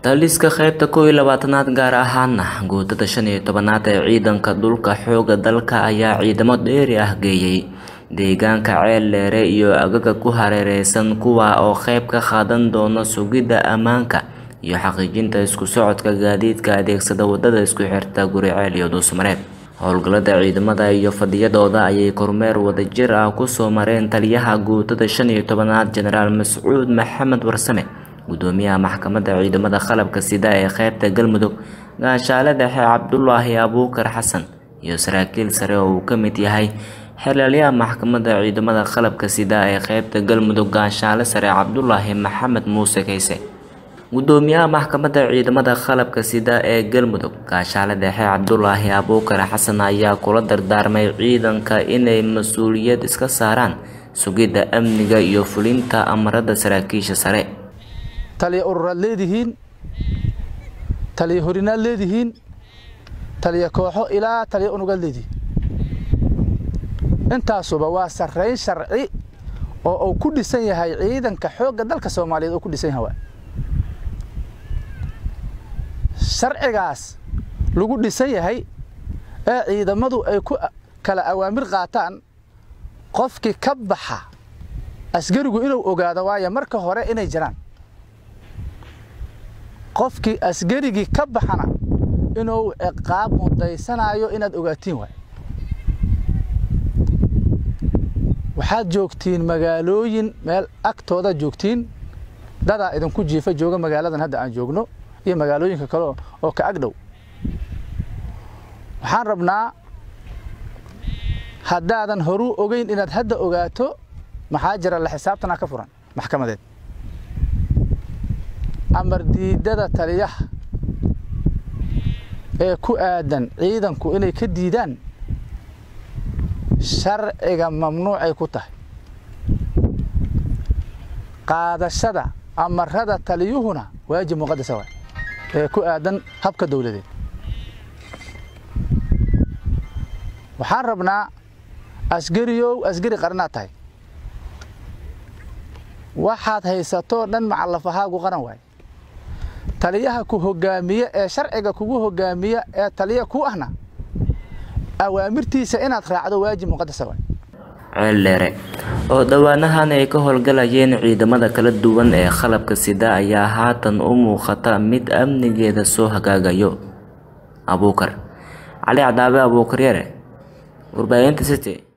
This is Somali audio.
taliska qaybta kow iyo labaatanaad gaar ahaana guutada shan iyo tobanaad ee ciidanka dhulka xooga dalka ayaa ciidamo dheeri ah geeyey deegaanka ceel dheere iyo agaga ku hareereysan kuwa oo qayb ka qaadan doona sugidda ammaanka iyo xaqiijinta isku socodka gaadiidka adeegsada wadada isku xirta guriceel iyo dhuusmareeb howlgallada ciidamada iyo fadhiyadooda ayay kormeer wadajir ah kusoo mareen taliyaha guutada shan iyo tobanaad jenaraal mascuud maxamed warsame gudoomiyaha maxkamadda ciidamada qalabka sida ee qaybta galmudug gaashaale dhexe cabdulaahi abuukar xasan iyo saraakiil sare oo uu ka mid yahay xilaalyaha maxkamadda ciidamada qalabka sida ee qaybta galmudug gaashaale sare cabdulaahi maxamed muuse kayse gudoomiyaha maxkamadda ciidamada qalabka sida ee galmudug gaashaale dhexe cabdulaahi abuukar xasan ayaa kula dardaarmay ciidanka inay mas-uuliyad iska saaraan sugidda amniga iyo fulinta amarada saraakiisha sare taliya ururaad leedihiin taliya horinaad leedihiin taliya kooxo ilaa taliya unugaad leedihiin intaasuba waa sarrayn sharci oo uu ku dhisan yahay ciidanka xoogga dalka soomaaliyeed uu ku dhisan yahay sharcigaas lagu dhisan yahay ee ciidamadu ay ku kala awaamir qaataan qofkii ka baxa asgarigu inuu ogaado waayo marka hore inay jiraan qofkii asgarigii ka baxana inuu ciqaab mudaysanaayo inaad ogaatiin waay waxaad joogtiin magaalooyin meel agtooda joogtiin dadaa idinku jiifa jooga magaaladan hadda aan joogno iyo magaalooyinka kale oo ka ag dhow waxaan rabnaa haddaadan horuu ogeyn inaad hadda ogaato maxaa jira la xisaabtanaa ka furan maxkamadeed amar diidada taliyaha ee ku aadan ciidanku inay ka diidaan sharciga mamnuucay ku tahay qaadashada amarada taliyuhuna waajib muqadasa waay ee ku aadan habka dowladeed waxaan rabnaa asgariyow asgari qaranaad tahay waxaad haysatoo dhan macallafahaagu qaran waay taliyaha ku hogaamiye ee sharciga kugu hogaamiya ee taliya ku ahna awaamirtiisa inaad raacdo waajib muqadasa waay ceel dheere oo dhowaanahan ay ka howlgalayeen ciidamada kala duwan ee qalabka sida ayaa haatan u muuqata mid amnigeeda soo hagaagayo abuukar cali cadaabe abuukar yare warbaahinta city